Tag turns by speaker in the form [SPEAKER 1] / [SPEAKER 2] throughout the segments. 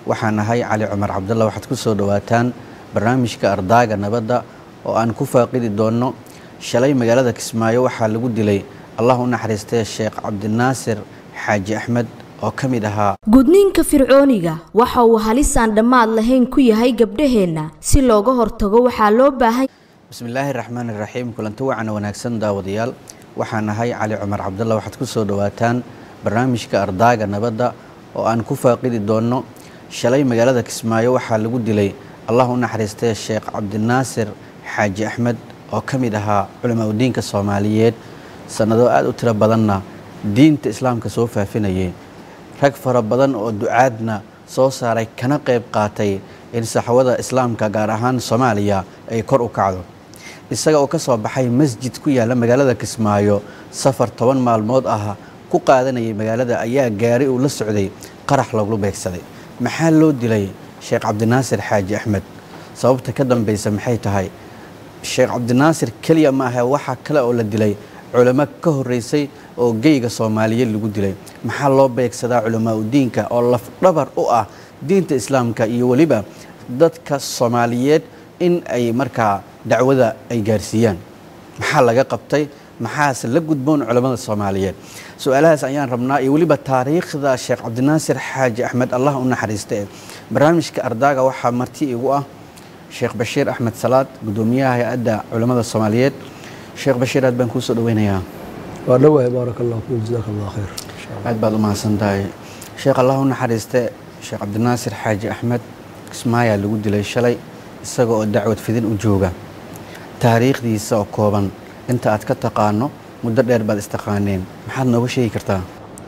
[SPEAKER 1] waxaan ahay cali cumar cabdalla waxaad ku soo dhowaataan barnaamijka ardaaga nabadda oo aan ku faaqidi doonno shalay magaalada kismaayo waxaa lagu dilay allah u naxariistay sheekh cabdinaasir xaaji axmed oo ka mid ahaa
[SPEAKER 2] gudniinka fircooniga waxa uu halis aan dhammaad lahayn ku yahay gabdhaheenna si looga hortago waxaa loo baahan
[SPEAKER 1] bismillaahi raxmaani raxiim kulanti wacana wanaagsan daawadayaal waxaan ahay cali cumar cabdalla waxaad ku soo dhowaataan barnaamijka ardaaga nabadda oo aan ku faaqidi doonno shalay magaalada kismaayo waxaa lagu dilay allah u naxariistay sheekh cabdinaasir xaaji axmed oo ka mid ahaa culamaa udiinka soomaaliyeed sannado aada u tiro badanna diinta islaamka soo faafinayay rag fara badan oo ducaadna soo saaray kana qayb qaatay in saxwada islaamka gaar ahaan soomaaliya ay kor u kacdo isaga oo ka soo baxay masjid ku yaalla magaalada kismaayo safar toban maalmood ah ku qaadanayay magaalada ayaa gaari uu la socday qarax loogu beegsaday maxaa loo dilay sheekh cabdinaasir xaaji axmed sababta ka dambaysa maxay tahay sheekh cabdinaasir keliya ma ahe waxaa kale oo la dilay culamo ka horeysay oo geyga soomaaliyeed lagu dilay maxaa loo beegsadaa culamaa udiinka oo lafdhabar u ah diinta islaamka iyo weliba dadka soomaaliyeed in ay markaa dacwada ay gaarsiiyaan maxaa laga qabtay maxaase la gudboon culammada soomaaliyeed su-aalahaas ayaan rabnaa iyo weliba taariikhda sheekh cabdinaasir xaaji axmed allah u naxariista barnaamijka ardaaga waxaa marti igu ah sheekh bashiir axmed salaad gudoomiyaha hay-adda culammada soomaaliyeed sheekh bashiir aad baan kuu soo dhaweynayaa
[SPEAKER 3] waa dhawahay baaraka allah fiik jazaaka allah khayr
[SPEAKER 1] aad baad u mahadsan tahay sheekh allah u naxariiste sheekh cabdinaasir xaaji axmed kismaayaa lagu dilay shalay isaga oo dacwad fidin u jooga taariikhdiisa oo kooban inta aad ka taqaano muddo dheer baad istaqaaneen maxaad nooga sheegi kartaa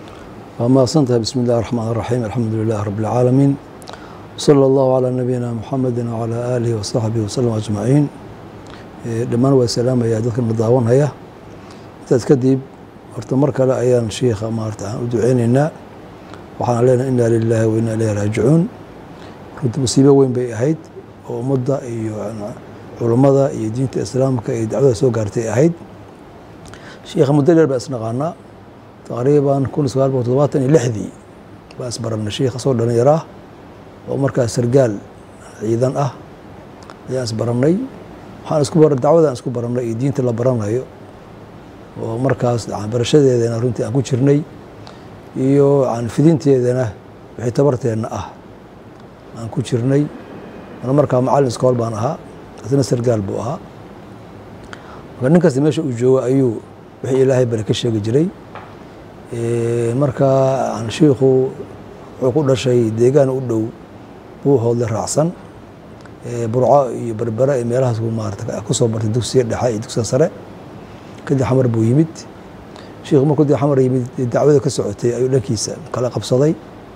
[SPEAKER 3] waa mahadsan tahay bismi illahi raxmaan raxiim alxamdu lilahi rabbi alcaalamiin wsala allahu calaa nabiyina muxamedin wacalaa aalihi wasaxbihi wasalam ajmaciin dhammaan waa salaamaya dadkana daawanhaya intaas kadib horta mar kale ayaan shiikha maarata aan u duceyneynaa waxaan leenahay inaa lilaahi wa inaa ilayhi raajicuun runti musiibo weyn bay ahayd oo ummadda iyo culammada iyo diinta islaamka iyo dacwada soo gaartay ahayd shiikha muddo dheer baa isnaqaanaa taqriiban kun sagaal boqol todobaatan iyo lixdii baan isbarannay shiikha soo dhallinyaraa oo markaas sargaal ciidan ah ayaan isbarannay waxaan isku bar dacwadaan isku barannay iyo diinta la baranayo oo markaas barashadeedana runtii aan ku jirnay iyo fidinteedana wixii tabarteenna ah aan ku jirnay ana markaa macallin iskool baan ahaa asna sargaal buu ahaa marka nin kasta meesha uu joogo ayuu wixii ilaahay bari ka sheegi jiray marka shiikhu wuxuu ku dhashay deegaan u dhow buu hoodle raacsan burco iyo berbera iyo meelahaas buu maarata kusoo bartay dugsiga dhexe iyo dugsiga sare kadib xamar buu yimid shiikhu markuu dib xamar yimid dacwada ka socotay ayuu dhankiisa kala qabsaday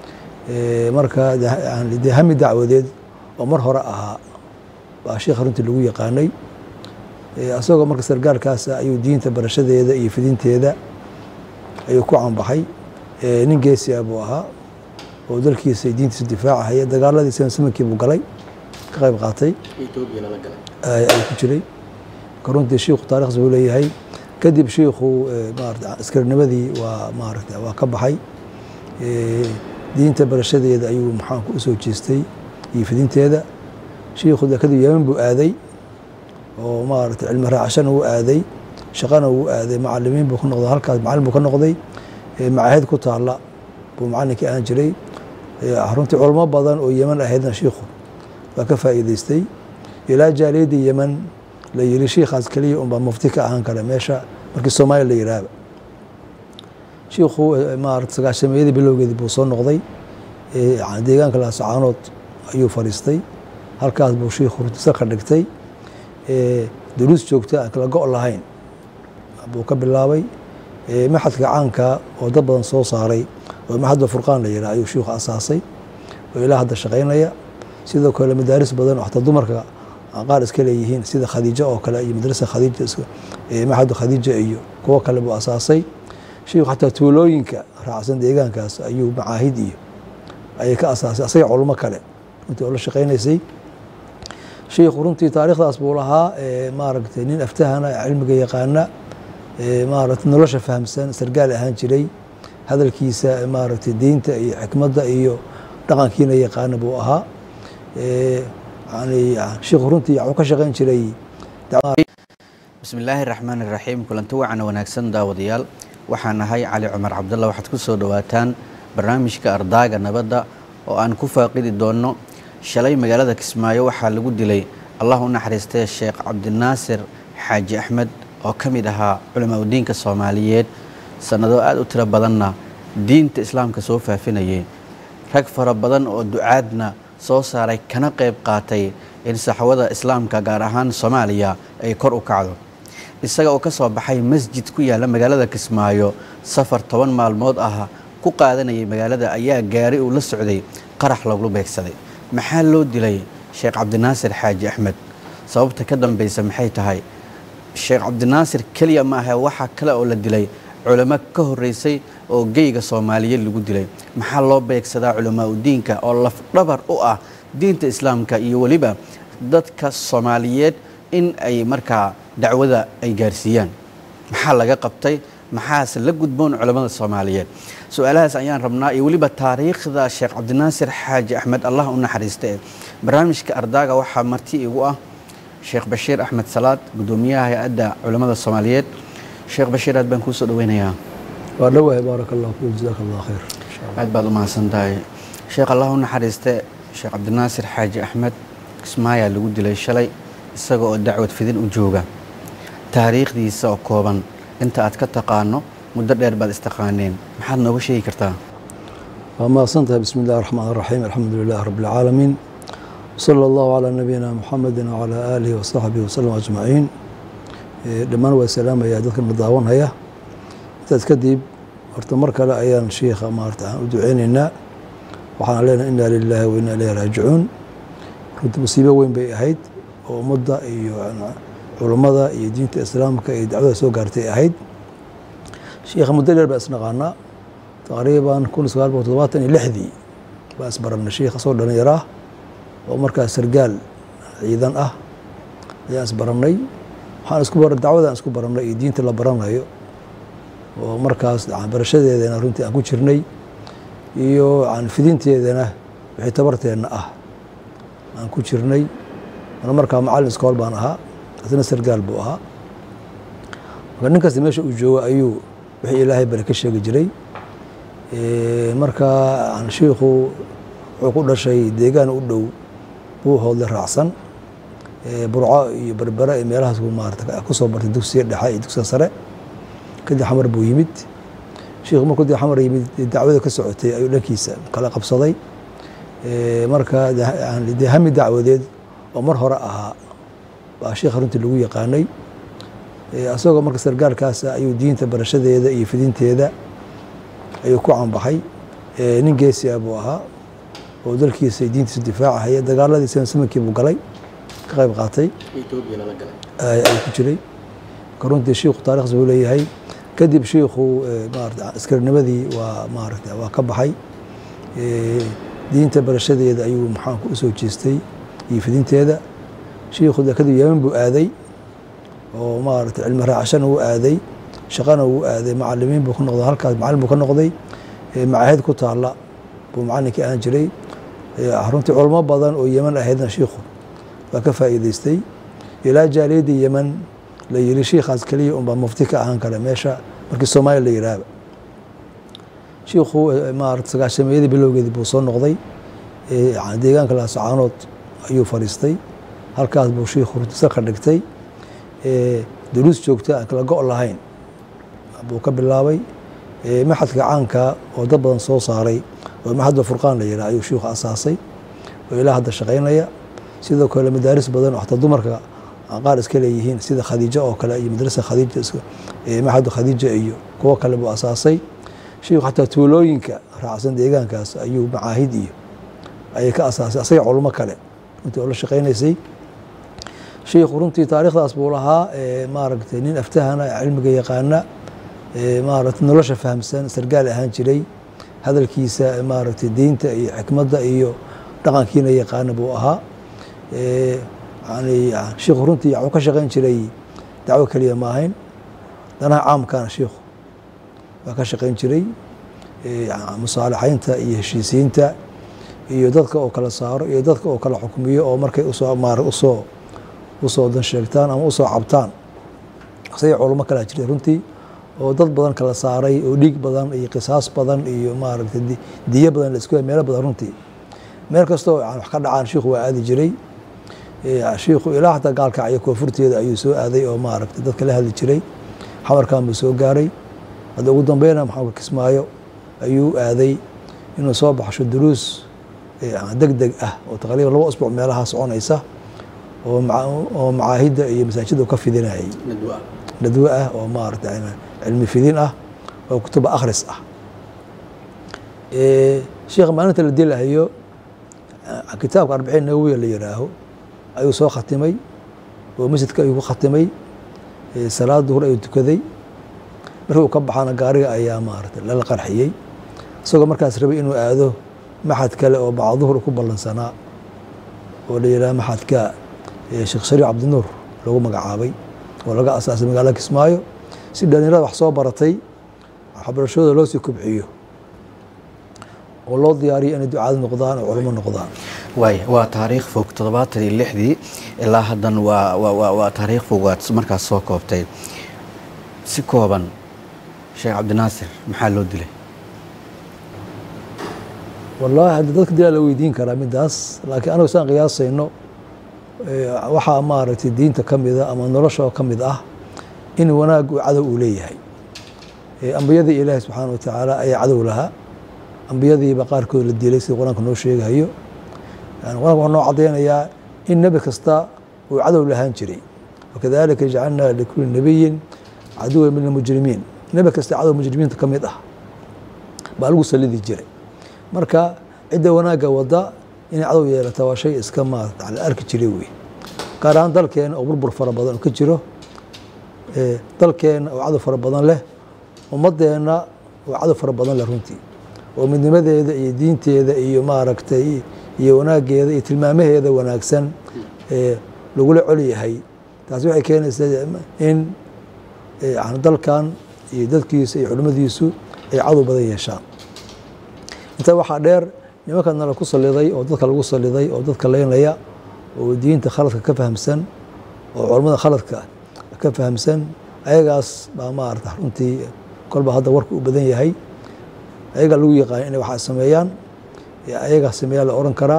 [SPEAKER 3] marka dee hami dacwadeed oo mar hore ahaa baa shiikha runtii lagu yaqaanay isagoo marka sargaalkaasa ayuu diinta barashadeeda iyo fidinteeda ayuu ku canbaxay nin geesia buu ahaa oo dalkiisa diintiisa difaacahaya dagaaladiisana samankii buu galay ka qayb qaatay ayuu ku jiray marka runtii shiikhu taarikhs buu leeyahay kadib shiikhu maarata askarnimadii waa maarata waa ka baxay diinta barashadeeda ayuu maxaanku u soo jeestay iyo fidinteeda shiikhu kadib yeman buu aaday oo maarata cilmi raacashana wuu aaday shaqana wuu aaday macalimiin buu ka noqday halkaas macallin buu ka noqday macaahid ku taalla buu macallinkii ahaan jiray runtii culamo badan oo yeman ahaydna shiikhu waa ka faa'iideystay ilaa jaaliyadda yeman la yiri shiikhaas keliya unbaa mufti ka ahaan kara meesha markii soomaaliya la yiraahba shiikhu maarata sagaashameeyadii bilowgeedii buu soo noqday deegaanka laasacaanood ayuu fadhiistay halkaas buu shiikhu runtii ka dhigtay duruus joogta aan kala go' lahayn buu ka bilaabay maxadka caanka oo dad badan soo saaray oo maxadda furqaan la yidhaha ayuu shiikhu asaasay oo ilaa hadda shaqaynaya sidoo kale madaaris badan oo xataa dumarka qaar iska leeyihiin sida khadiijo oo kale iyo madrasa khadiija maxadda khadiija iyo kuwo kale buu asaasay shiikhu xataa tuulooyinka raacsan deegaankaas ayuu macaahid iyo ayay ka asaasay asaga culmo kale runtii oo la shaqaynaysay shiikhu runtii taariikhdaas buu lahaa maaragtay nin aftahana cilmiga yaqaana maaragtay nolosha fahamsan sargaal ahaan jiray hadalkiisa maaragtay diinta iyo xikmadda iyo dhaqankiina yaqaana buu ahaa yani sheikhu runtii wuxuu ka shaqeyn jiray
[SPEAKER 1] bismi illaahi raxmaan iraxiim kulanti wacan wanaagsan daawadayaal waxaan ahay cali cumar cabdalla waxaad ku soo dhowaataan barnaamijka ardaaga nabadda oo aan ku faaqidi doonno shalay magaalada kismaayo waxaa lagu dilay allah u naxariistay sheekh cabdinaasir xaaji axmed oo ka mid ahaa culamaa udiinka soomaaliyeed sannado aad u tiro badanna diinta islaamka soo faafinayay rag fara badan oo ducaadna soo saaray kana qayb qaatay in saxwada islaamka gaar ahaan soomaaliya ay kor u kacdo isaga oo ka soo baxay masjid ku yaalla magaalada kismaayo safar toban maalmood ah ku qaadanayay magaalada ayaa gaari uu la socday qarax loogu beegsaday maxaa loo dilay sheekh cabdinaasir xaaji axmed sababta ka dambaysa maxay tahay sheekh cabdinaasir keliya ma ahe waxaa kale oo la dilay culamo ka horeysay oo geyga soomaaliyeed lagu dilay maxaa loo beegsadaa culamaa udiinka oo lafdhabar u ah diinta islaamka iyo weliba dadka soomaaliyeed in ay markaa dacwada ay gaarsiiyaan maxaa laga qabtay maxaase la gudboon culammada soomaaliyeed su-aalahaas ayaan rabnaa iyo weliba taariikhda sheekh cabdinaasir xaaji axmed allah u naxariista ee barnaamijka ardaaga waxaa marti igu ah sheekh bashiir axmed salaad guddoomiyaha hay-adda culammada soomaaliyeed sheekh bashiir aad baan kuusoo dhaweynayaa
[SPEAKER 3] waa dhawahay baarak allah fiik jazaak allah khayr
[SPEAKER 1] aad baad u mahadsan tahay sheekh allah u naxariiste sheekh cabdinaasir xaaji axmed kismaayaa lagu dilay shalay isaga oo dacwad fidin u jooga taariikhdiisa oo kooban inta aad ka taqaano muddo dheer baad istaqaaneen maxaad nooga sheegi kartaa
[SPEAKER 3] waa mahadsan tahay bismi illahi raxmaan raxiim alxamdu lilahi rabbi alcaalamiin wsala allahu calaa nabiyina muxamedi wacalaa aalihi wasaxbihi wasalam ajmaciin dhammaan waa salaamayaa dadkana daawanhaya intaas kadib horta mar kale ayaan shiikha maarata aan u duceyneynaa waxaan leenahay inna lilaahi wa inna ilayhi raajicuun runti musiibo weyn bay ahayd oo ummadda iyo culammada iyo diinta islaamka iyo dacwada soo gaartay ahayd shiikha muddo dheer baa isnaqaanaa taqriiban kun sagaal boqol todobaatan iyo lixdii baa isbarannay shiikha soo dhalinyaro ah oo markaas sargaal ciidan ah ayaan isbarannay waxaan isku bar dacwadaan isku barannay iyo diinta la baranayo oo markaas barashadeedana runtii aan ku jirnay iyo fidinteedana wixii tabarteenna ah aan ku jirnay ana markaa macallin iskool baan ahaa asna sargaal buu ahaa marka nin kasta meesha uu joogo ayuu wixii ilaahay bale ka sheegi jiray marka shiikhu wuxuu ku dhashay deegaan u dhow buu hoodle raacsan burco iyo berbere iyo meelahaas maarata kusoo bartay dugsiga dhexe iyo dugsiga sare kadib xamar buu yimid shiikhu markuu dib xamar yimid dacwada ka socotay ayuu dhankiisa kala qabsaday marka dee hami dacwadeed oo mar hore ahaa baa shiikha runtii lagu yaqaanay isagoo marka sargaalkaasa ayuu diinta barashadeeda iyo fidinteeda ayuu ku canbaxay nin geesi ah buu ahaa oo dalkiisa diintiisa difaacahaya dagaaladii samankii buu galay ka qayb qaatay ayuu ku jiray marka runtii shiikhu taarikhs buu leeyahay kadib shiikhu maarata askarnimadii waa maarata waa ka baxay diinta barashadeeda ayuu maxaanku usoo jeestay iyo fidinteeda shiikhu de kadib yeman buu aaday oo maarata cilmi raacashana wuu aaday shaqana wuu aaday macalimiin buu ka noqday halkaas macallin buu ka noqday macaahid ku taalla buu macallinkii ahaan jiray runtii culamo badan oo yeman ahaydna shiikhu waa ka faa'iideystay ilaa jaaliyaddii yeman la yiri shiikhaas keliya unbaa mufti ka ahaan kara meesha markii soomaaliya la yiraahba shiikhu maarata sagaashameeyadii bilowgeedii buu soo noqday deegaanka laasacaanood ayuu fadhiistay halkaas buu shiikhu runtiisa ka dhigtay duruus joogta aan kala go' lahayn buu ka bilaabay maxadka caanka oo dad badan soo saaray oo maxadda furqaan la yihaha ayuu shiikhu asaasay oo ilaa hadda shaqaynaya sidoo kale madaaris badan oo xataa dumarka qaar iska leeyihiin sida khadiijo oo kale iyo madrasa khadiija maxadda khadiija iyo kuwo kale buu asaasay shiikhu xataa tuulooyinka raacsan deegaankaas ayuu macaahid iyo ayay ka asaasay asaga culmo kale runtii oo la shaqaynaysay shiikhu runtii taariikhdaas buu lahaa maaragtay nin aftahana cilmiga yaqaana maaragtay nolosha fahamsan sargaal ahaan jiray hadalkiisa maaragtay diinta iyo xikmadda iyo dhaqankiina yaqaana buu ahaa yani shiikhu runtii wuxuu ka shaqayn jiray dacwo keliya ma ahayn danaha caamkana shiikhu waa ka shaqayn jiray musaalaxaynta iyo heshiisiinta iyo dadka oo kala saaro iyo dadka oo kala xukmiyo oo markay usoo maar usoo usoo dan sheegtaan ama usoo cabtaan isaga culamo kalaa jirtay runtii oo dad badan kala saaray oo dhiig badan iyo qisaas badan iyo maaragtay diyo badan la isku meelo badan runtii meel kastoo wax ka dhacaan shiikhu waa aadi jiray shiikhu ilaa xataa gaalkacyo koonfurteeda ayuu soo aaday oo maaragtay dadka la hadli jiray xamarkan buu soo gaaray hadda ugu dambeyna maxamed kismaayo ayuu aaday inuu soo baxsho duruus deg deg ah oo taqriiban laba usbuuc meelaha soconaysa oo macaahidda iyo masaajidda ka fidinayay nadwe ah oo maarata cilmi fidin ah oo kutuba akhris ah sheekha maalinta la dilahayo kitaabka arbiciin nawowiya la yihaaho ayuu soo khatimay oo masjidka ayuu ku khatimay salaad duhur ayuu tukaday markii uu ka baxana gaariga ayaa maarata lala qarxiyey isagoo markaas rabay inuu aado maxad kale oo bacd duhur ku ballansanaa oo la yidhaha maxadka sheekh shariif cabdinuur lagu magacaabay oo laga asaasay magaalada kismaayo si dhalinyarada wax soo baratay waxbarashadooda loo sii kobciyo oo loo diyaariyo inay ducaad noqdaan oo culamo noqdaan
[SPEAKER 1] waay waa taariikh fog toddobaatan iyo lixdii ilaa haddan waa waa waa taariikh fog waad markaas soo koobtay si kooban sheekh cabdinaasir maxaa loo dilay
[SPEAKER 3] wallaahi hadda dadka dilaa la weydiin karaa midaas laakiin anagu saan qiyaasayno waxaa maaragtay diinta ka mida ama nolosha ka mid ah in wanaag uu cadow uu leeyahay ambiyadii ilaahi subxaana wa tacaala ayaa cadow lahaa ambiyadiiba qaarkood la dilay sida qur-aanka noo sheegahayo yani qur-anka wuxuu noo caddaynayaa in nebi kasta uu cadow lahaan jiray wakadalika jacalnaa likuli nebiyin caduwa min almujrimiin nebi kasta cadow mujrimiinta ka mid ah baa lagu salidi jiray marka cidda wanaagga wadda inay cadow yeelata waa shay iska maarata la arki jiray wey gaar ahaan dalkeena oo burbur fara badan oo ka jiro dalkeena oo cadow fara badan leh ummadeenna oo cadow fara badan leh runtii oo midnimadeeda iyo diinteeda iyo maaragtay iyo wanaaggeeda iyo tilmaamaheeda wanaagsan lagula col yahay taasi waxay keenaysaa in dalkan iyo dadkiisa iyo culimmadiisu ay cadow badan yeeshaan intaa waxaa dheer nimanka nala ku saliday oo dadka lagu saliday oo dadka leynaya oo diinta khaladka ka fahamsan oo culammada khaladka ka fahamsan ayagaas baa maarata runtii kolba hadda warka u badan yahay ayagaa lagu yaqaan inay waxaa sameeyaan ayagaa sameeyaa la oran karaa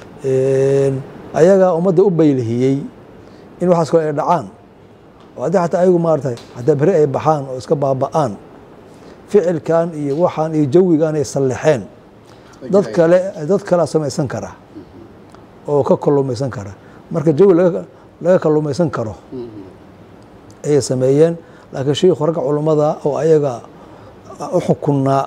[SPEAKER 3] ayagaa ummadda u baylihiyey in waxaas kale ay dhacaan oo haddii xataa ayagu maarata hataa beri ay baxaan oo iska baaba'aan ficilkan iyo waxaan iyo jawigan ay sallexeen dad kale dad kalea samaysan kara oo ka kalumaysan kara marka jawi laga kalumaysan karo ayay sameeyeen laakiin shiikhu ragga culummada oo ayaga u xukunnaa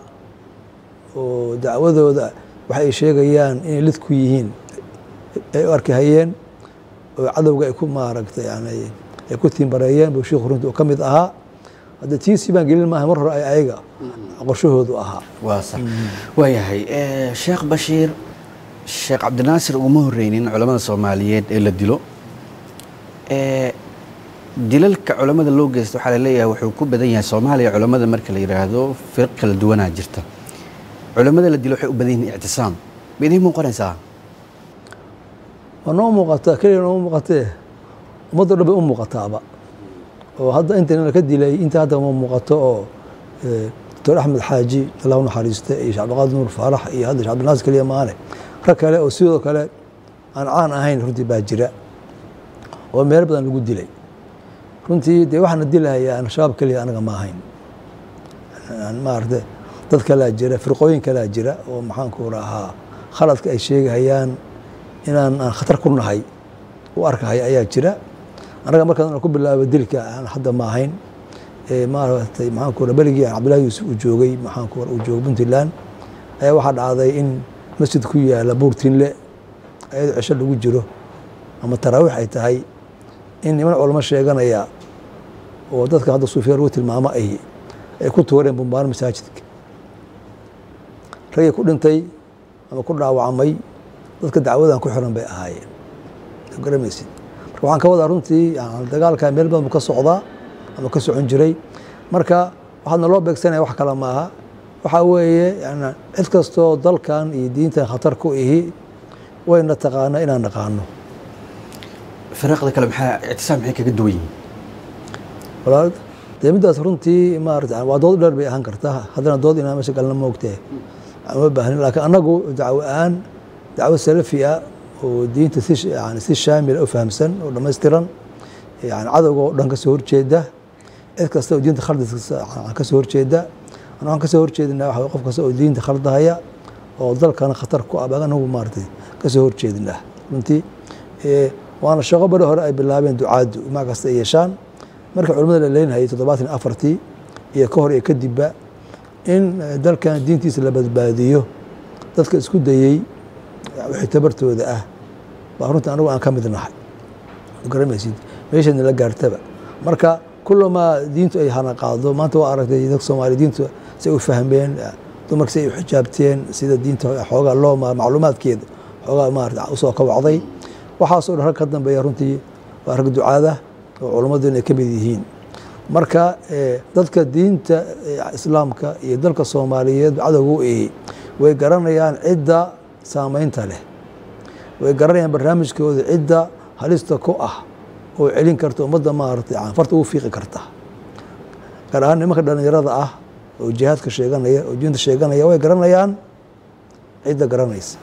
[SPEAKER 3] oo dacwadooda waxa ay sheegayaan inay lid ku yihiin ay u arkihayeen oo cadowga ay ku maaragtay yani ay ku tiimbareeyeen buu shiikhu runtii uu ka mid ahaa hadda tiisii baan gelin maaha mar hore ay ayaga qorshahoodu ahaa
[SPEAKER 1] waa sax waayahay sheekh bashiir sheekh cabdinaasir uguma horreynin culamada soomaaliyeed ee la dilo dilalka culamada loo geysta waxaa laleeyahay wuxuu ku badan yahay soomaaliya culamada marka la yidhaahdo firq kala duwanaa jirta culamada la dilo waxay u badan yihiin ictisaam ma idiin muuqanaysaa
[SPEAKER 3] waa noo muuqataa keliya noo muuqatee ummaddo dhan bay u muuqataaba oo hadda intan ka dilay inta hadda ma muuqato oo doctor axmed xaaji allah u naxariista iyo sheekh cabdiqaadir nuur faarax iyo hadda sheekh cabdinaasir keliya maane rag kale oo sidoo kale aan caan ahayn runtii baa jira oo meel badan lagu dilay runtii dee waxaana dilahayaan shabaab keliya anaga ma ahayn maarata dad kalaa jira firqooyin kalaa jira oo maxaanku rahaa khaladka ay sheegahayaan inaan aan khatar ku nahay u arkahay ayaa jira annaga markaan ku bilaabo dilka aan hadda ma ahayn maaratay maxaanku ra beligii aan cabdillahi yuusuf uu joogay maxaanku uu joogay puntland ayaa waxaa dhacday in masjid ku yaala buurtinle ayadoo cisho lagu jiro ama taraawiix ay tahay in niman culamo sheeganaya oo dadka hadda suufiya lagu tilmaamo ay ay ku tuureen bumbaano masaajidka ragii ku dhintay ama ku dhaawacmay dadka dacwadan ku xiran bay ahaayeen garamaysid marka waxaan ka wadaa runtii dagaalka meel badan buu ka socdaa ama ka socon jiray marka waxaadna loo beegsanaya wax kale maaha waxaa weeye yani cid kastoo dalkan iyo diintan khatar ku ihi wayna taqaana inaan naqaano
[SPEAKER 1] firaaqda kale maxaa ictisaam maxay kaga duwan yihiin
[SPEAKER 3] walaal dee middaas runtii maarata waa dood dheer bay ahaan kartaa haddana dood inaa meesha galna moogtee ma baahnin laakiin annagu dacwo aan dacwo salafi ah oo diinta si yani si shaamila u fahamsan oo dhammaystiran yani cadowga oo dhan kasoo horjeeda cid kasta oo diinta khaldiska kasoo horjeeda an waxaan kasoo horjeedinaa waxa qof kasta oo diinta khaldahaya oo dalkana khatar ku ah baan anagu maaratay kasoo horjeedinaa runtii waana shaqo bari hore ay bilaabeen ducaaddu mac kasta ay yeeshaan marka culimada la leynhayay toddobaatan afartii iyo ka hor iyo kadibba in dalkan diintiisa la badbaadiyo dadka isku dayey wixii tabartooda ah baa runtii anagu aan ka mid nahay garamaysid meeshana la gaartaba marka kulamaa diintu ay hana qaado maanta waa aragtay dadka soomaaliya diintu say u fahmeen dumarka say u xijaabteen sida diinta xoogaa loo macluumaadkeeda xoogaa maarata usoo kawacday waxaasoo dhan rag ka dambeeya runtii waa rag ducaada oo culammaduna ay ka mid yihiin marka dadka diinta islaamka iyo dalka soomaaliyeed cadowga u ehi way garanayaan cidda saameynta leh way garanayaan barnaamijkooda cidda halista ku ah oo celin karta ummadda maaragtay farta ugu fiiqi karta gaar ahaan nimanka dhallinyarada ah oo jihaadka sheeganaya oo diinta sheeganaya way garanayaan cidda garanaysa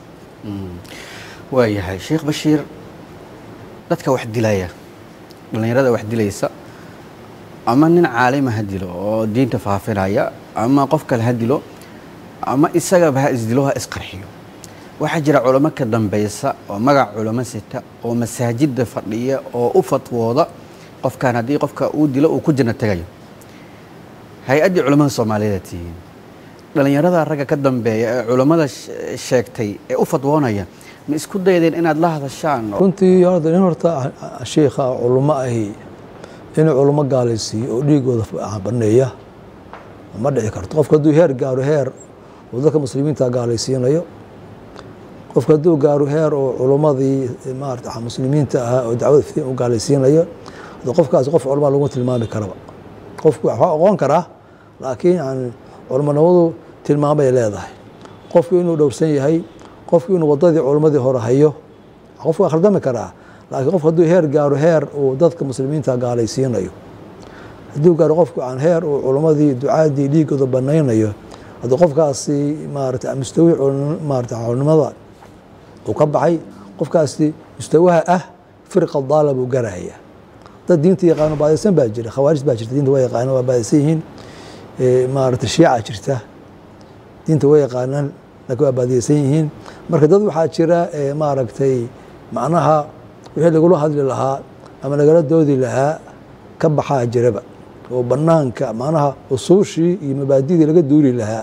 [SPEAKER 1] waayahay sheekh bashiir dadka wax dilaya dhallinyarada wax dilaysa ama nin caalima ha dilo oo diinta faafinaya ama qof kale ha dilo ama isagaba ha isdilo ha isqarxiyo waxaa jira culamo ka dambeysa oo magac culamo sita oo masaajidda fadhiya oo u fatwooda qofkan haddii qofka uu dilo uu ku janno tegayo hay-addii culamada soomaaliyeed tihiin dhallinyarada ragga ka dambeeya ee culammada sheegtay ee u fatwoonaya ma isku daydeen inaad la hadashaan
[SPEAKER 3] runtii horta nin horta shiikha culummo ahi inuu culummo gaalaysiiyo oo dhiigooda baneeya ma dhici karto qofka hadduu heer gaaro heer uu dadka muslimiinta gaalaysiinayo qofka hadduu gaaro heer oo culummadii maarata muslimiinta ahaa oo dacwada fiin u gaalaysiinayo qofkaas qof culama laguma tilmaami karaba qofku waxaa oqon karaa laakiin yani culamonimadu tilmaamay leedahay qofku inuu dhowrsan yahay qofku inuu wadadii culimmadii hore hayo qofku waa khaldami karaa laakiin qofku hadduu heer gaaro heer uu dadka muslimiinta gaalaysiinayo hadduu gaaro qofku aan heer uu culimmadii ducaadii dhiigooda banaynayo hadduu qofkaasi maarata mustawi maarata culimada uu ka baxay qofkaasi mustawaha ah firqa daala buu garaya dad diinta yaqaano baadaysan baa jira khawaarij baa jirta diinta waa yaqaano waa baadaysan yihiin maarata shiica jirta diinta waa yaqaanaan laakiin waa baadiyeysan yihiin marka dad waxaa jira maaragtay macnaha wixii lagula hadli lahaa ama lagala doodi lahaa ka baxaa jiraba oo banaanka macnaha usuushii iyo mabaadidii laga duuli lahaa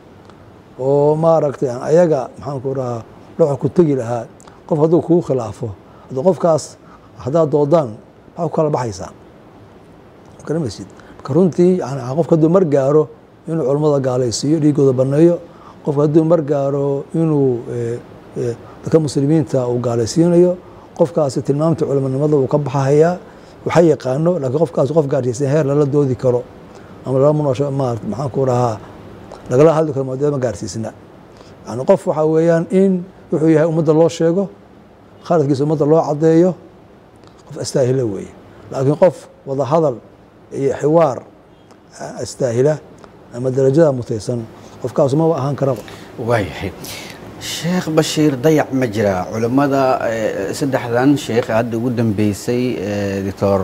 [SPEAKER 3] oo maaragtay ayaga maxaanku rahaa dhoxa ku tegi lahaa qof hadduu kugu khilaafo hadduu qofkaas haddaad doodaan maxaa ku kala baxaysaan garamaysid marka runtii qofka hadduu mar gaaro inuu culammada gaalaysiiyo dhiigooda baneeyo qofka hadduu mar gaaro inuu dadka muslimiinta uu gaalaysiinayo qofkaasi tilmaamta culamanimada uu ka baxahayaa waxa yaqaano laakiin qofkaas qof gaarsiisan heer lala doodi karo ama lala munoosho maarata maxaanku rahaa lagala hadli karo maadada ma gaarsiisna yani qof waxaa weeyaan in wuxuu yahay ummadda loo sheego khaladkiisa ummadda loo caddeeyo qof astaahila weeye laakiin qof wada hadal iyo xiwaar astaahila ama darajada mutaysan qofkaas maba ahaan karaba
[SPEAKER 1] waayahay sheekh bashiir dayac ma jira culammada saddexdan sheekh hadda ugu dambeysay doctor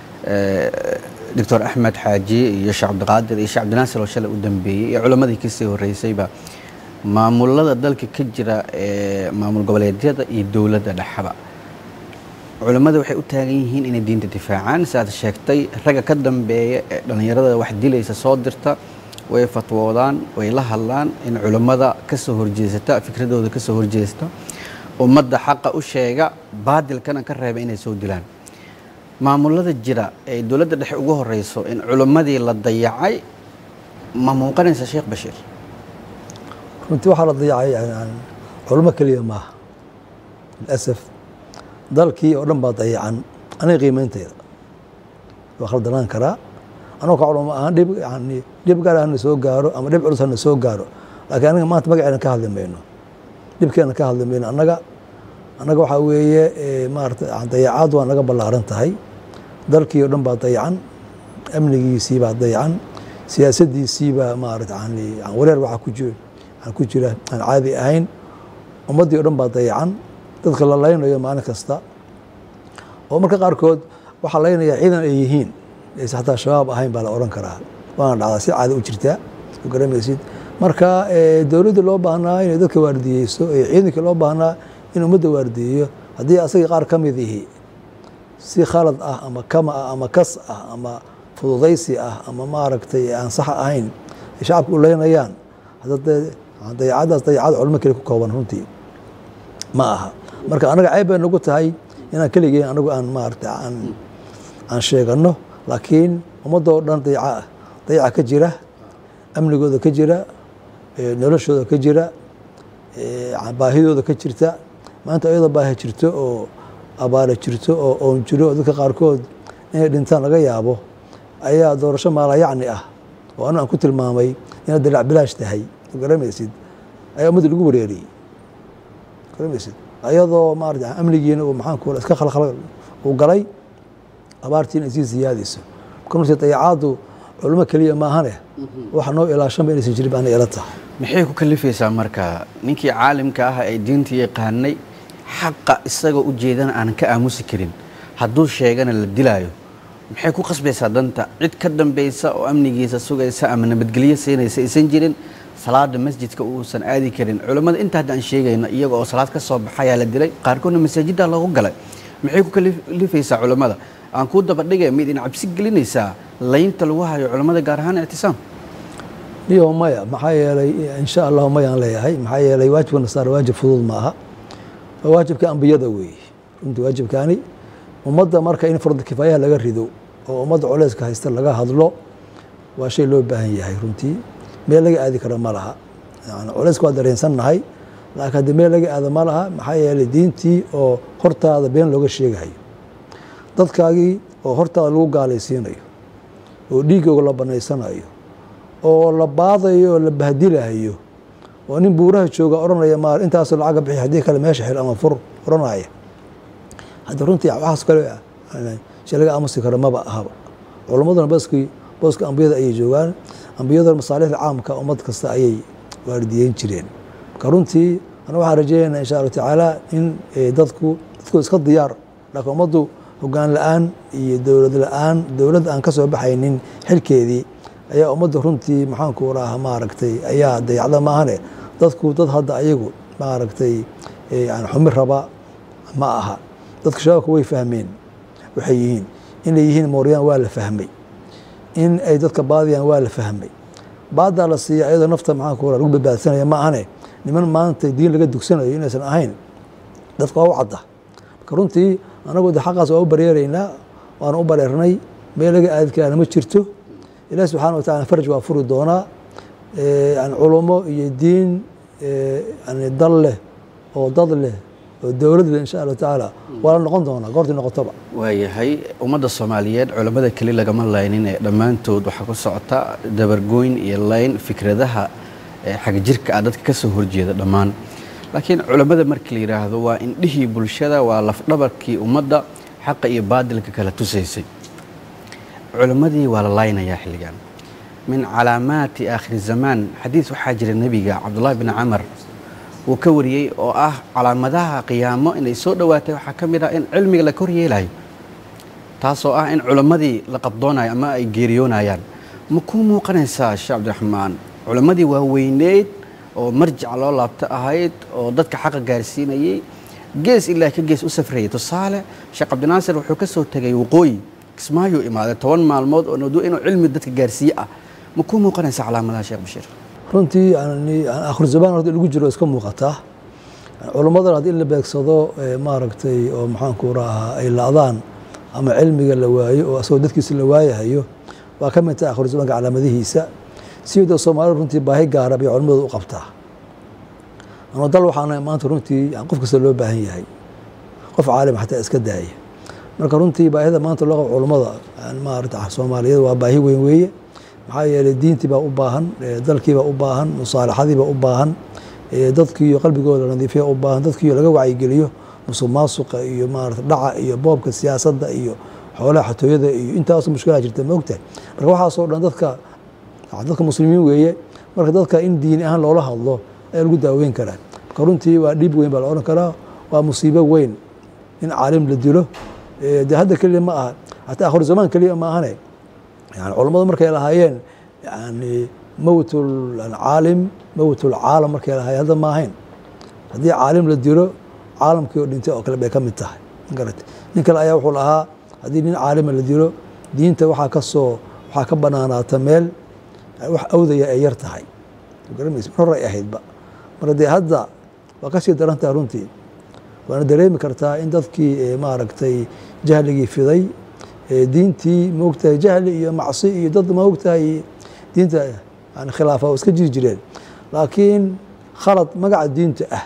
[SPEAKER 1] doctor axmed xaaji iyo sheekh cabdiqaadir iyo sheekh cabdinaasir oo shalay u dambeeyey iyo culammadii kasii horreysayba maamulada dalka ka jira ee maamul goboleedyada iyo dowladda dhexaba culammada waxay u taagan yihiin inay diinta difaacaan siaad sheegtay ragga ka dambeeya ee dhallinyarada wax dilaysa soo dirta way fatwoodaan way la hadlaan in culammada ka soo horjeesata fikradooda ka soo horjeesta ummadda xaqa u sheega baadilkana ka reeba inay soo dilaan maamulada jira ee dowladda dhexe ugu horeyso in culimmadii la dayacay ma muuqanaysa sheekh bashiir
[SPEAKER 3] runtii waxaa la dayacay culimo keliya maaha lilasaf dalkii oo dhan baa dayacan aniga qiimeynteyda waa khaldanaan karaa anoo ka culamo ahaan dhib yani dhib gaar hana soo gaaro ama dhib culus hana soo gaaro laakiin anaga maanta magaceena ka hadli mayno dhibkeena ka hadli mayno annaga annaga waxaa weeye maarata dayacaad waa naga ballaaran tahay dalkii o dhan baa dayacan amnigiisii baa dayacan siyaasadiisii baa maarata yani wareer waxaa ku jira ku jira aan caadi ahayn ummaddii o dhan baa dayacan dadka la laynayo maalin kasta oo marka qaarkood waxaa laynaya ciidan ay yihiin aysa xataa shabaab ahayn baa la odhan karaa waana dhacdaa si caada u jirtaa u garamaysid marka dowladda loo baahnaa inay dadka waardiyeyso ee ciidankii loo baahnaa in ummadda waardiyeyo haddii asagii qaar ka mid ihi si khalad ah ama kama ah ama kas ah ama fududaysi ah ama maaragtay aan sax ahayn ay shacabka u leynayaan dayacadaas dayacad culmo keli ku kooban runtii ma aha marka anaga ceyb bay nagu tahay inaan keligeen anagu aan maarata aan aan sheegano laakiin ummadoo dhan dayaca dayaca ka jira amnigooda ka jira noloshooda ka jira baahidooda ka jirta maanta ayadoo baahi jirto oo abaara jirto oo oon jiro oo dadka qaarkood inay dhintaan laga yaabo ayaa doorasho maalayacni ah oo anu aan ku tilmaamay inay dalac bilaash tahay garamaysid ayaa ummadda lagu wareeriyey garamaysid ayadoo maarata amnigiina uu maxaanku iska khalkhal uu galay abaartiina ay sii siyaadayso marka runtii dayacaaddu culimo keliya maahane waxa noo ilaashanba inaysan jirin baana ila tahay
[SPEAKER 1] maxay ku kalifaysaa marka ninkii caalimka ah ee diinta yaqaanay xaqa isagoo u jeedana aanan ka aamusi karin hadduu sheegana la dilaayo maxay ku qasbaysaa danta cid ka dambaysa oo amnigiisa sugaysa ama nabadgelyo siinaysa aysan jirin salaada masjidka uusan aadi karin culammada inta hadda aan sheegayno iyaga oo salaad ka soo baxayaa la dilay qaarkoodna masaajidda loogu galay maxay ku kalifaysaa culammada aan kuu dabadhigay mid in cabsi gelinaysaa laynta lagu hayo culammada gaar ahaan ictisaam
[SPEAKER 3] iyo maya maxaa yeelay insha allahu mayaan leeyahay maxaa yeelay waajibka nasaara waajib fudud ma aha waa waajibka ambiyada weeye runtii waajibkaani ummadda marka in farda kifaayaha laga rido oo ummadda culeyska haysta laga hadlo waa shay loo baahan yahay runtii meel laga aadi karo ma laha yani culeyska waa dareensannahay laakiin haddii meel laga aado ma laha maxaa yeelay diintii oo hortaada been looga sheegayo dadkaagii oo hortaada lagu gaalaysiinayo oo dhiigooga la banaysanayo oo la baadayo oo la bahdilayo oo nin buuraha jooga odhanaya ma intaasoo lacaga bixi haddii kale meesha xil ama fur odhanaya hadda runtii waxaas kale shay laga aamusi karo maba ahaba culammaduna baskii booska ambiyada ayay joogaan ambiyaduna masaalixda caamka ummad kasta ayay waardiyeyn jireen marka runtii ana waxaan rajeynaynaa insha allahu tacaala in dadku dadku iska diyaar laakiin ummaddu hogaan la-aan iyo dowlad la-aan dowlad aan ka soo baxaynin xilkeedii ayaa ummadda runtii maxaanku raha maaragtay ayaa dayacda maahane dadku dad hadda ayagu maaragtay yani xumi raba ma aha dadka shabaabka way fahmeen waxay yihiin inay yihiin mooryaan waa la fahmay in ay dadka baadiyaan waa la fahmay baadaa la siiya ayadoo nafta maxaanku ra lagu badbaadsanaya ma ahane niman maanta diin laga dugsanayo inaysan ahayn dadka waa u cadda marka runtii anagu de xaqaas waa u bareeraynaa waana u bareernay meel laga aadi karaana ma jirto ilahi subxana wa tacala faraj waa furi doonaa yani culumo iyo diin yani dal leh oo dad leh oo dowlad leh insha allahu tacaala waa la noqon doonaa goortii noqotoba
[SPEAKER 1] waayahay ummadda soomaaliyeed culammada keli lagama laynin ee dhammaantood waxaa ku socota dabargooyn iyo layn fikradaha xagjirka ah dadka ka soo horjeeda dhammaan laakiin culammada markii la yidhaahdo waa indhihii bulshada waa lafdhabarkii ummadda xaqa iyo baadilka kala tusaysay culimmadii waa la laynayaa xilligan min calaamaati aakhiri zamaan xadiis waxaa jira nebiga cabdullaahi bin camar uu ka wariyey oo ah calaamadaha qiyaamo inay soo dhowaatay waxaa ka mid ah in cilmiga la kor yeelayo taasoo ah in culimmadii la qabdoonayo ama ay geeriyoonayaan ma kuu muuqanaysaa sheekh cabdiraxmaan culimmadii waa weyneyd oo marjac loo laabto ahayd oo dadka xaqa gaarsiinayey gees ilaa ka gees u safrayay tusaale sheekh cabdinaasir wuxuu ka soo tegay waqooyi kismaayuu imaaday toban maalmood oo nadu inuu cilmi dadka gaarsiiye ah ma kuu muuqanaysa calaamadaha sheekh bashiir
[SPEAKER 3] runtii akhir zamaan horta lagu jiro iska muuqataa culummadan haddii in la beegsado maaragtay oo maxaanku rahaa ay la-daan ama cilmiga la waayo oo asagoo dadkiisa la waayahayo waa ka mid tahay akhir zamaanka calaamadihiisa sida soomaalida runtii baahi gaara bay culimmadu u qabtaa ama dal waxaana maanta runtii qof kasta loo baahan yahay qof caalim xataa iska daaya marka runtii baahida maanta loo qabo culummada maarata soomaaliyeed waa baahi weyn weeye maxaa yeelay diintii baa u baahan dalkiibaa u baahan musaalaxadiibaa u baahan dadkiiyo qalbigooda nadiifiya u baahan dadkiiyo laga wacyigeliyo musuq maasuqa iyo maarata dhaca iyo boobka siyaasadda iyo xoolaha xatooyada iyo intaas mushkilaa jirta ma ogtahay marka waxaasoo dhan dadka dadka muslimiin weeye marka dadka in diini ahaan loola hadlo ayaa lagu daaweyn karaa marka runtii waa dhib weyn baa la odhan karaa waa musiibo weyn in caalim la dilo de hadda keliya ma aha hataa akhir zamaan keliya ma ahane yani culammadu markay lahaayeen yani mowt caalim mowt lcaalam markay lahaayeen hadda ma ahayn haddii caalim la dilo caalamkii oo dhintay oo kale bay ka mid tahay magarate nin kale ayaa wuxuu lahaa haddii nin caalima la dilo diinta waxaa ka soo waxaa ka banaanaata meel wax awdaya ay yar tahay garamaysa hor ay ahaydba marka dee hadda waa kasii daran tahay runtii waana dareemi kartaa in dadkii maaragtay jahligii fiday diintii maogtahay jahli iyo macsi iyo dad maogtahay diinta yani khilaafa oo iska jiri jireen laakiin khalad magaca diinta ah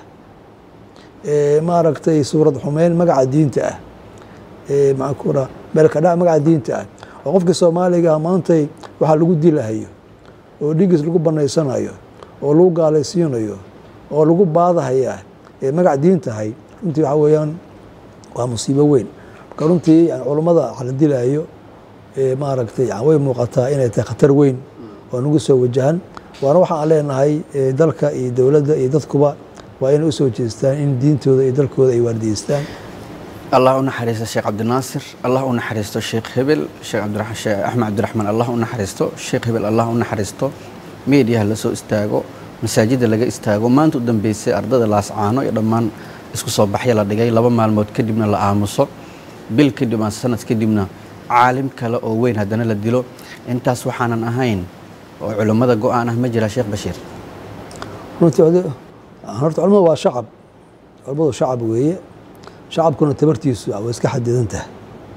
[SPEAKER 3] maaragtay suurad xumeyn magaca diinta ah maakura meelkadhac magaca diinta ah oo qofkii soomaaliga maantay waxaa lagu dilahayo oo dhigiis lagu banaysanayo oo lagu gaalaysiinayo oo lagu baadahayaa ee magac diin tahay runtii waxaa weeyaan waa musiibo weyn marka runtii yani culummada waxa la dilaayo maaragtay way muuqataa inay tahay khatar weyn oo nagu soo wajahan waana waxa aan leenahay dalka iyo dowladda iyo dadkuba waa inay usoo jeestaan in diintooda iyo dalkooda ay waardiyeystaan
[SPEAKER 1] allah u naxariisto sheekh cabdinaasir allah u naxariisto sheekh hebel sheekh axmed cabdiraxmaan allah u naxariisto sheekh hebel allah u naxariisto meediyaha la soo istaago masaajidda laga istaago maanta u dambeysay ardada laascaano iyo dhammaan isku soo baxya la dhigay laba maalmood kadibna la aamuso bil kadib ama sanad kadibna caalim kale oo weyn haddana la dilo intaas waxaanan ahayn oo culummada go-aan ah ma jira sheekh bashiir
[SPEAKER 3] runtii horta culamadu waa shacab culamadu shacab weeye shacabkuna tabartiisu way iska xadidan tahay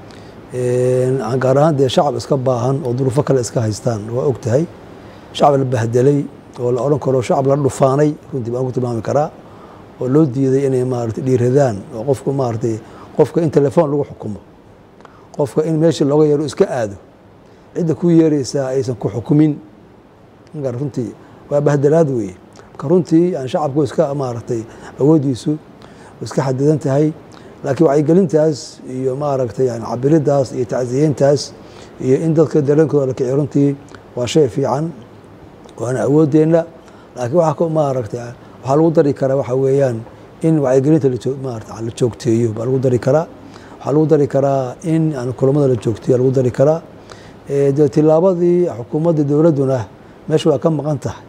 [SPEAKER 3] gaar ahaan dee shacab iska baahan oo duruufo kale iska haystaan waa og tahay shacab la bahdelay oo la odhan karo shacab la dhufaanay runtii baan ku tilmaami karaa oo loo diiday inay maarata dhiiradaan oo qofku maaratay qofka in telefoon lagu xukumo qofka in meeshii looga yeero iska aado cidda ku yeeraysaa aysan ku xukumin runtii waa bahdelaad weeye marka runtii yani shacabku iska maaragtay awooddiisu iska xadidan tahay laakiin wacyigelintaas iyo maaragtay yani cabiridaas iyo tacsiyeyntaas iyo in dadka dareenkooda la kiciyo runtii waa shay fiican waana awooddeenna laakiin waxaa maaragtay waxaa lagu dari karaa waxa weeyaan in wacyigelinta maarata la joogteeyo baa lagu dari karaa waxaa lagu dari karaa in yani kulamada la joogteeyo lagu dari karaa dee tilaabadii xukuumadda dowladduna meesha waa ka maqan tahay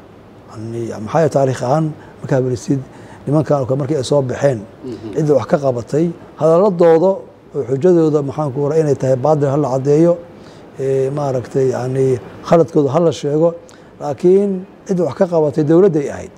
[SPEAKER 3] maxaa taarikh ahaan markaa belisid nimankan markii ay soo baxeen cidda wax ka qabatay hadaladooda oo xujadooda maxaanku ra inay tahay baadil hala caddeeyo maaragtay yani khaladkooda hala sheego laakiin cidda wax ka qabatay dowladday ahayd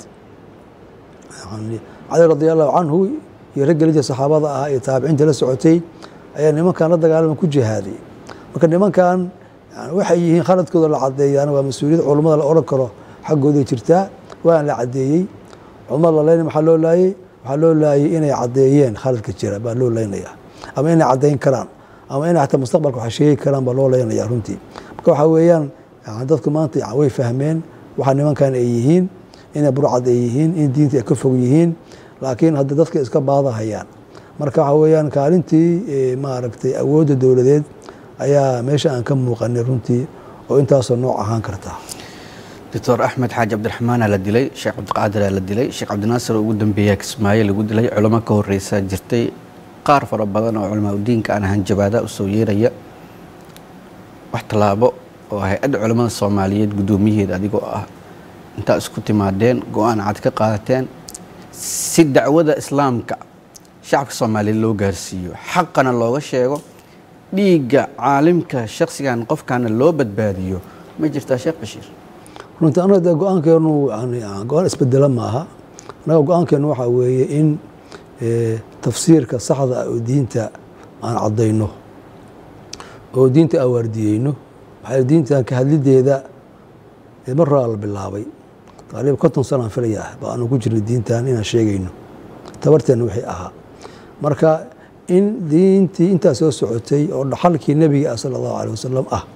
[SPEAKER 3] cali radi allahu canhu iyo raggelinta saxaabada ah iyo taabiciinta la socotay ayaa nimankan la dagaalama ku jihaaday marka nimankan waxay yihiin khaladkooda la cadeeyaan waa mas-uuliyad culummada la odhan karo xaggooday jirtaa waana la cadeeyey culamada la leynay maxaa loo laayey waxaa loo laayey inay caddeeyeen khaladka jira baa loo leynaya ama inay caddeyn karaan ama inay xataa mustaqbalka wax sheegi karaan baa loo leynaya runtii marka waxaa weeyaan dadku maanta way fahmeen waxaa nimankan ay yihiin inay burcad ay yihiin in diinta ay ka fog yihiin laakiin hadda dadka iska baadahayaan marka waxaa weeyaan kaalintii maaragtay awoodda dowladeed ayaa meesha aan ka muuqanay runtii oo intaasoo nooc ahaan karta
[SPEAKER 1] doctor axmed xaaji cabdiraxmaana la dilay sheekh cabdiqaadiraa la dilay sheekh cabdinaasir oo ugu dambeeya kismaayo lagu dilay culamo ka horeysa jirtay qaar fara badan oo culamaa udiinka aan ahaan jabaada u soo yeeraya wax tallaabo oo hay-adda culamada soomaaliyeed guddoomiyaheeda adigoo ah intaa isku timaadeen go-aan cad ka qaadateen si dacwada islaamka shacabka soomaaliyeed loo gaarsiiyo xaqana looga sheego dhiigga caalimka shaksigan qofkana loo badbaadiyo ma jirtaa sheekh bashiir
[SPEAKER 3] runtii anaga dee go-aankeenu go-aan isbedela maaha annaga go-aankeenu waxaa weeye in tafsiirka saxda ah oo diinta aan caddayno oo diinta aan waardiyeyno maxaa diintan ka hadlideeda mar horaa la bilaabay taqriiban konton sanaan filaya ah ba aanu ku jirnay diintan inaan sheegayno tabarteenna wixii ahaa marka in diintii intaa soo socotay oo dhaxalkii nebiga ah sala allahu aleh wasalam ah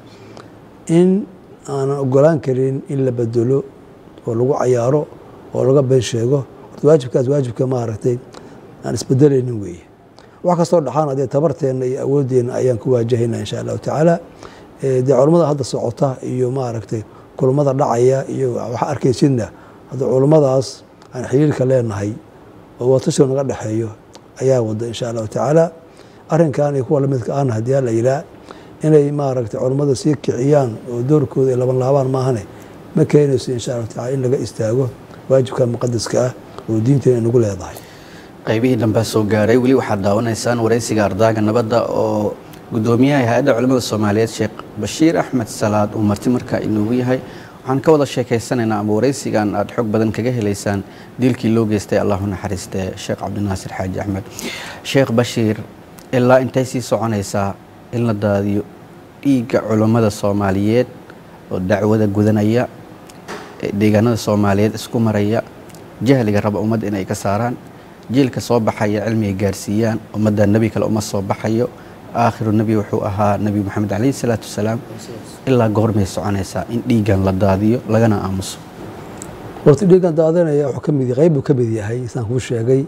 [SPEAKER 3] in aanan ogolaan karin in la bedelo oo lagu cayaaro oo laga been sheego horta waajibkaas waajibka maaragtay aan isbedelaynin weeye wax kastoo dhaxaana dee tabarteenna iyo awoodeenna ayaan ku waajahayna insha allahu tacaala dee culummada hadda socota iyo maaragtay kulummada dhacaya iyo waxa arkaysidna hadda culummadaas aan xiriirka leenahay oo watasho naga dhexeeyo ayaa wada insha allahu tacaala arrinkan iyo kuwa lamidka ahna haddii alla yiraa inay maaragtay culummada sii kiciyaan oo doorkooda ay laban laabaan maahane ma keenayso insha allahu tacala in laga istaago waajibka muqadaska ah oo diinteena nagu leedahay
[SPEAKER 1] qaybihii dambea soo gaaray weli waxaad daawanaysaan waraysiga ardaaga nabadda oo gudoomiyaha hay-adda culimmada soomaaliyeed sheekh bashiir axmed salaad uu marti markaa inoogu yahay waxaan ka wada sheekaysanaynaa ama waraysigan aada xog badan kaga helaysaan diilkii loo geystay allahu naxariistee sheekh cabdinaasir xaaji axmed sheekh bashiir ilaa intay sii soconaysaa in la daadiyo dhiigga culummada soomaaliyeed oo dacwada gudanaya deegaanada soomaaliyeed isku maraya jahliga raba ummadda inay ka saaraan jiilka soo baxaya cilmiga gaarsiiyaan ummadda nebi kale uma soo baxayo aakhiru nebi wuxuu ahaa nebi moxamed calayhi salaatu wasalaam ilaa goormay soconaysaa in dhiiggan la daadiyo lagana aamuso
[SPEAKER 3] horta dhiiggan daadanaya wuxuu ka mid qayb buu ka mid yahay saan kuu sheegay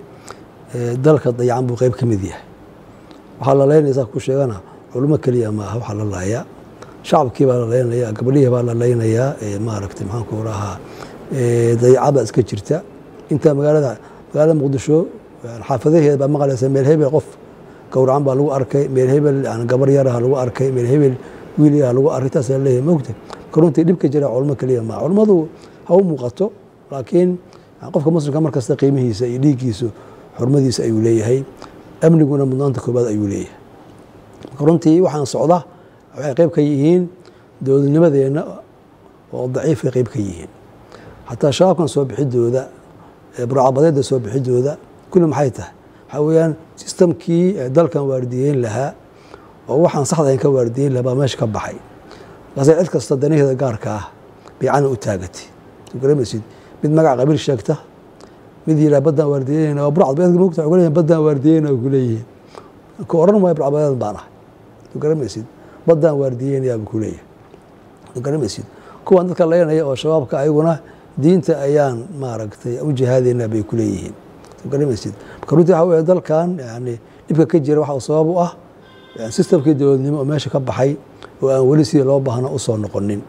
[SPEAKER 3] dalka dayacan buu qayb ka mid yahay waxaa la leynaya saan kuu sheegana culimo keliya maaha waxaa la laaya shacabkii baa la leynayaa gabadhihii baa la leynayaa maaragtay maxaanku rahaa dayacada iska jirta intaa magaalada magaalada muqdisho xaafadaheeda baa maqlaysa meel hebel qof gowracan baa lagu arkay meel hebel gabar yaraha lagu arkay meel hebel wiil yaraha lagu arkay taas leeyahay mogta karuntii dhibka jira culmo keliya maa culmadu ha u muuqato laakiin qofka muslimka markasta qiimihiisa iyo dhiiggiisu xurmadiisa ayuu leeyahay amniguna mudnaanta koobaad ayuu leeyahay runtii waxaan socda waxay qayb ka yihiin dowladnimadeenna oo daciifay qayb ka yihiin xataa shabaabkan soo bixidooda burcabadeedda soo bixidooda kulli maxay tahay waxaa weeyaan sistamkii dalkan waardiyeyn lahaa oo waxaan saxdayn ka waardiyeyn lahaa baa meesha ka baxay markaase cid kasta danaheeda gaarka ah baycana u taagatay garamaysid mid magac qabiil sheegta mid yiraa baddaan waardiyeynayna waa burcadbadeedka mogta waxay leeyihin baddaan waardiyeynaya ku leeyihiin ku odhan maayo burcadbadeed baan ahay garamaysid baddaan waardiyeynaya buu ku leeyahay garamaysid kuwan dadka leynaya oo shabaabka ayaguna diinta ayaan maaragtay u jihaadaynaa bay ku leeyihiin garamaysid marka runtii waxa weeye dalkan yani dhibka ka jira waxa sabab u ah sistamkii dowladnimo oo meesha ka baxay oo aan weli sidii loo baahna usoo noqonin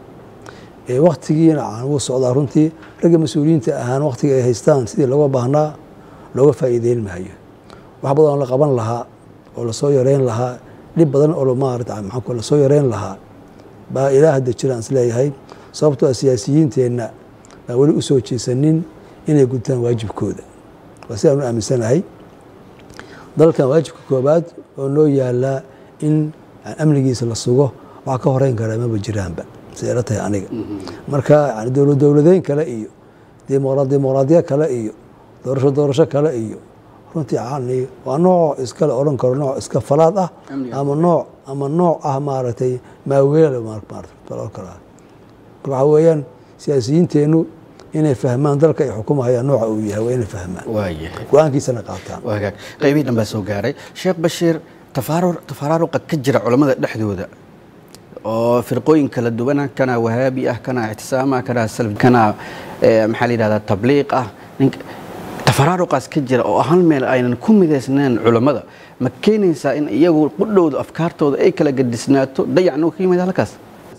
[SPEAKER 3] waktigiina aan wuu socdaa runtii ragga mas-uuliyiinta ahaan waktiga ay haystaan sidii looga baahnaa looga faa'iideyn maayo wax badan oo la qaban lahaa oo lasoo yareyn lahaa dhib badan oo maarata maxaa lasoo yareyn lahaa baa ilaa hadda jiraan isleeyahay sababtoo ah siyaasiyiinteenna baan weli usoo jeesanin inay gudtaan waajibkooda waa sidaan u aaminsanahay dalkan waajibka koobaad oo noo yaalaa in amnigiisa la sugo waxaa ka horeyn karaa maba jiraanba siday la tahay aniga marka yani dowlad dowladeyn kale iyo dimuqraadiyo kale iyo doorasho doorasho kale iyo runtii yani waa nooc iskale odhan karo nooc iska falaad ah ama nooc ama nooc ah maaragtay maaweel kara waxaa weeyaan siyaasiyiinteennu inay fahmaan dalka ay xukumahayaan nooca uu yahay waa inay fahmaan
[SPEAKER 1] waayahay
[SPEAKER 3] go-aankiisana qaataan
[SPEAKER 1] waagaag qaybihii dhan baa soo gaaray sheekh bashiir tafaarur tafaraaruqa ka jira culammada dhexdooda oo firqooyin kala duwana kana wahaabi ah kana ictisaama kana salaf kana maxaa la yidhahdaa tabliiq ah ninka tafaraaruqaas ka jira oo hal meel aynan ku midaysnayn culammada ma keenaysaa in iyagu qudhowda afkaartooda ay kala gadisnaato dayacna uu ka yimid halkaas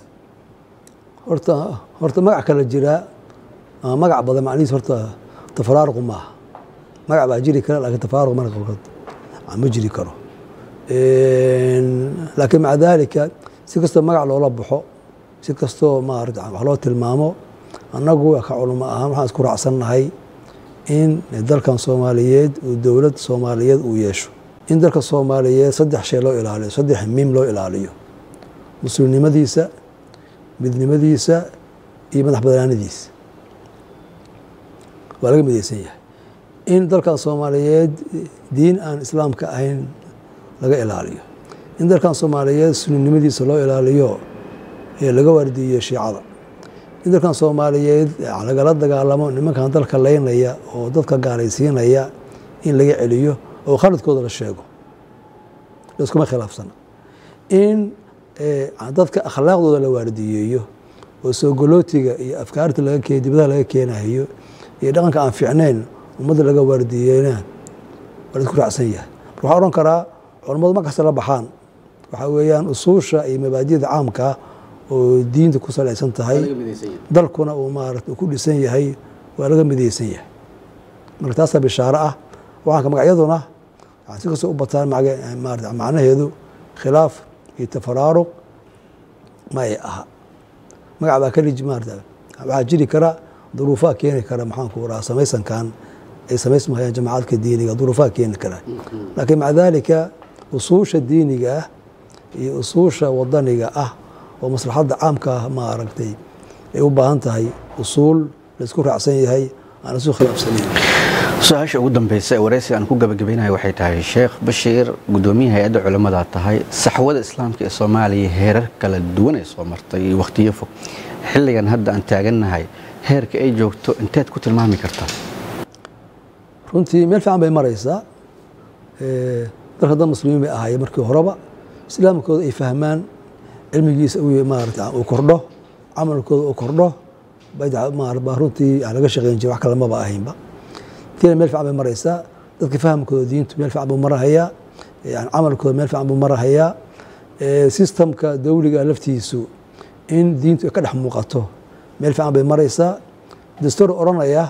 [SPEAKER 3] horta horta magac kala jiraa ama magac badan macnihiis horta tafaraaruqu maaha magac baa jiri kara laakiin tafaaruq marka qaarkood ma jiri karo laakiin maca daalika si kastoo magac loola baxo si kastoo maarata wax loo tilmaamo annagu ka culamo ahaan waxaan isku raacsannahay in dalkan soomaaliyeed uu dowlad soomaaliyeed uu yeesho in dalka soomaaliyeed saddex shay loo ilaaliyo saddex miim loo ilaaliyo muslimnimadiisa midnimadiisa iyo madax banaanidiisa waa laga midaysan yahay in dalkan soomaaliyeed diin aan islaamka ahayn laga ilaaliyo in dalkan soomaaliyeed suninimadiisa loo ilaaliyo laga waardiiyo shiicada in dalkan soomaaliyeed lagala dagaalamo nimankan dalka leynaya oo dadka gaalaysiinaya in laga celiyo oo khaladkooda la sheego layskuma khilaafsana in dadka akhlaaqdooda la waardiyeeyo oo soogolootiga iyo afkaarta laga ke dibadaha laga keenayo iyo dhaqanka aan fiicnayn ummadda laga waardiyeena waa laisku raacsan yahay mar waxaa odhan karaa culammadu mar kasta la baxaan waxaa weeyaan usuusha iyo mabaadida caamkaa oo diinta ku salaysan tahay dalkuna uu maarata ku dhisan yahay waa laga midaysan yahay marka taasaa bishaaro ah waxaanka magacyaduna waxaa si kastoo u bataan maarata macnaheedu khilaaf iyo tafaraaruq ma ay aha magac baa kalij maarata waxaa jiri kara duruufaa keeni kara maxaanku raha samaysankan ay samaysmahayaan jamaacadka diiniga duruufaa keeni kara laakiin maca daalika usuusha diiniga ah iyo usuusha wadaniga ah oo maslaxadda caamka ah ma aragtay ay u baahan tahay usuul laisku raacsan yahay aan isu khilaafsanayn
[SPEAKER 1] su-aasha ugu dambeysa ee wareysiga aan ku gabagabaynayo waxay tahay sheekh bashiir guddoomiyaha hay-adda culimmada tahay saxwada islaamka ee soomaaliya heerar kala duwan ay soo martay iyo wakhtiyo fog xilligan hadda aan taagannahay heerka ay joogto inteed ku tilmaami kartaa
[SPEAKER 3] runtii meel fiican bay maraysaa dalka dad muslimiin bay ahaayeen markii horeba islaamkooda ay fahmaan cilmigiisa maarata uu kordho camalkooda uu kordho baa runtii aan laga shaqeyn jira wax kale maba ahaynba tiina meel fiican bay maraysaa dadka fahamkooda diintu meel fiican buu marahayaa camalkooda meel fiican buu marahayaa sistamka dawliga laftiisu in diintu ay ka dhex muuqato meel fiican bay maraysaa dastuur odhanaya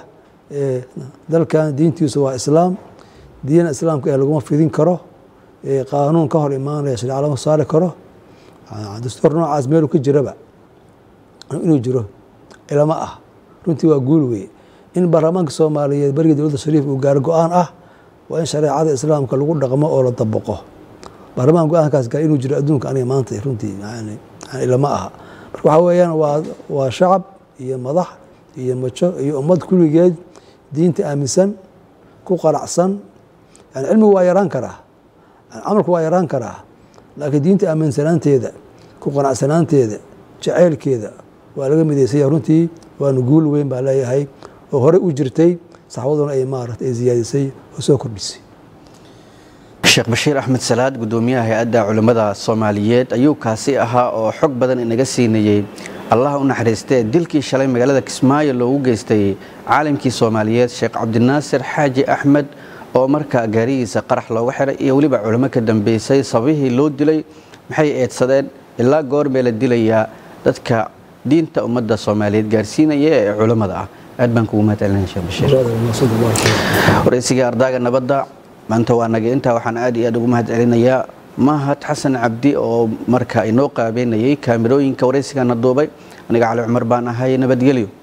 [SPEAKER 3] dalkan diintiisu waa islaam diina islaamka ee laguma fidin karo qaanuun ka hor imaanaya shareeca lama saari karo dastuur noocaas meelu ka jiraba inuu jiro ilama ah runtii waa guul weye in baarlamaanka soomaaliyeed beriga dowladda shariif uu gaaro go-aan ah waa in shareecada islaamka lagu dhaqmo oo la dabaqo baarlamaan go-aankaas gaar inuu jiro adduunka aniga maanta runtii ilama aha marka waxaa weeyaan waa waa shacab iyo madax iyo majo iyo ummad kulligeed diinta aaminsan ku qanacsan yani cilmigu waa yaraan karaa camalku waa yaraan karaa laakiin diinta aaminsanaanteeda ku qanacsanaanteeda jaceylkeeda waa laga midaysanya runtii waanu guul weyn baa leeyahay oo horey u jirtay saxwaduna ay maarata ay ziyaadisay oo soo kordhisay
[SPEAKER 1] sheekh bashiir axmed salaad guddoomiyaha hay-adda culimmada soomaaliyeed ayuu kaasi ahaa oo xog badan inaga siinayey allah u naxariistee dilkii shalay magaalada kismaayo loogu geystay caalimkii soomaaliyeed sheekh cabdinaasir xaaji axmed oo markaa gaarigiisa qarax looga xiray iyo weliba culimo ka dambeysay sababihii loo dilay maxay eedsadeen ilaa goormee la dilayaa dadka diinta ummadda soomaaliyeed gaarsiinaya ee culimmada ah aad baan kugu mahad celinaya sheekh bashiir waraysiga ardaaga nabadda maanta waa naga intaa waxaan aad iyo aad ugu mahad celinayaa mahad xasan cabdi oo marka inoo qaabeynayay kaamirooyinka waraysigana duubay aniga cali cumar baan ahay nabadgelyo